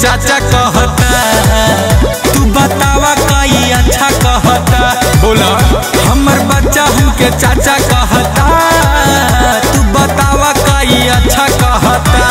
चाचा कहता तू बतावा कई अच्छा कहता बोला हमर बच्चा हमके चाचा कहता तू बतावा कई अच्छा कहता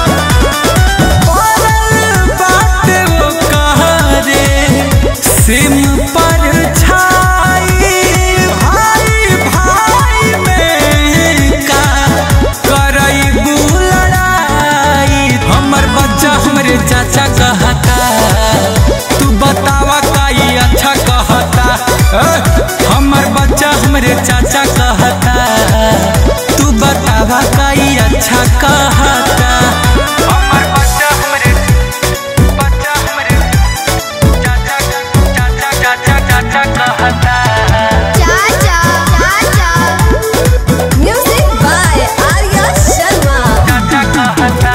पड़ल बाटे वो कहरे, सिम पर छाई भाई भाई में का करई लड़ाई हमर बच्चा हमरे चाचा कहता तू बतावा काई अच्छा कहता ए, हमर बच्चा हमरे चाचा कहता तू बतावा काई अच्छा कहता हमर बच्चा हमरे बच्चा हमरे चाचा चाचा चाचा चाचा कहता चाचा चाचा म्यूजिक बाय आर्या शर्मा चाचा कहता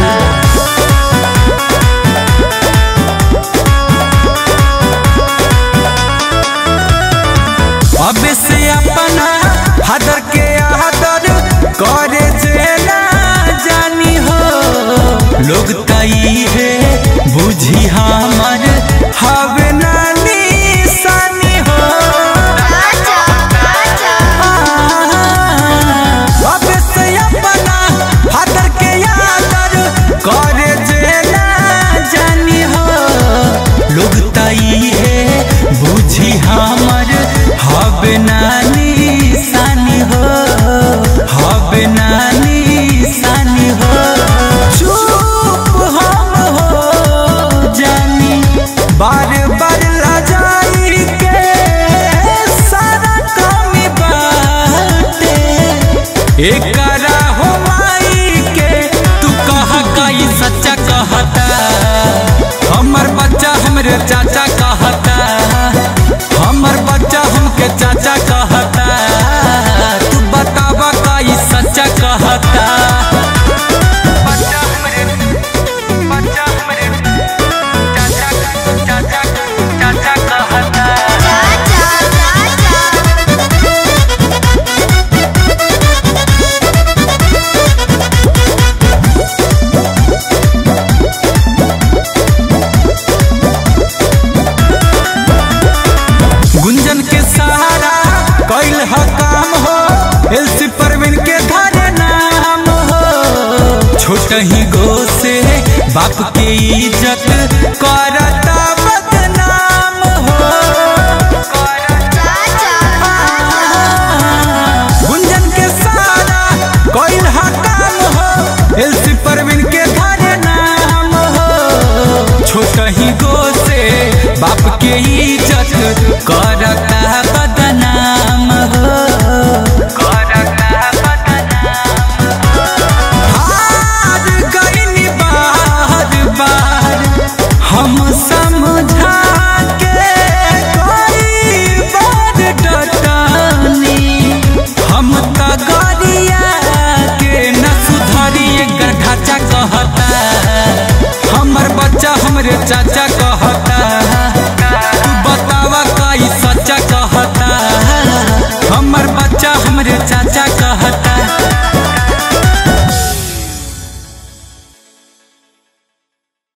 अब से अपना हदर के आदर करे जे ना जानी हो लोग तई है बुझी हमर हवे नानी सानी हो चाचा चाचा अब से अपना हदर के आदर करे जे ना जानी हो लोग तई है बुझी हमर हवे नानी सानी हो हवे नानी सानी हो चुप हम हो जानी बार बार लजाई के सारा कमी बाटे एकरा हो माई के तू कह कई सच्चा कहता हमर बच्चा हमरे चाचा कहता हमर बच्चा हमके चाचा कहता तू बतावा कई सच्चा कहता बच्चा हमरे बच्चा हमरे चाचा चाचा चाचा कहता चाचा चाचा गुंजन के सहारा कैल ह काम हो एलसी परवीन के धरे नाम हो छोट ही गो से बाप के इज्जत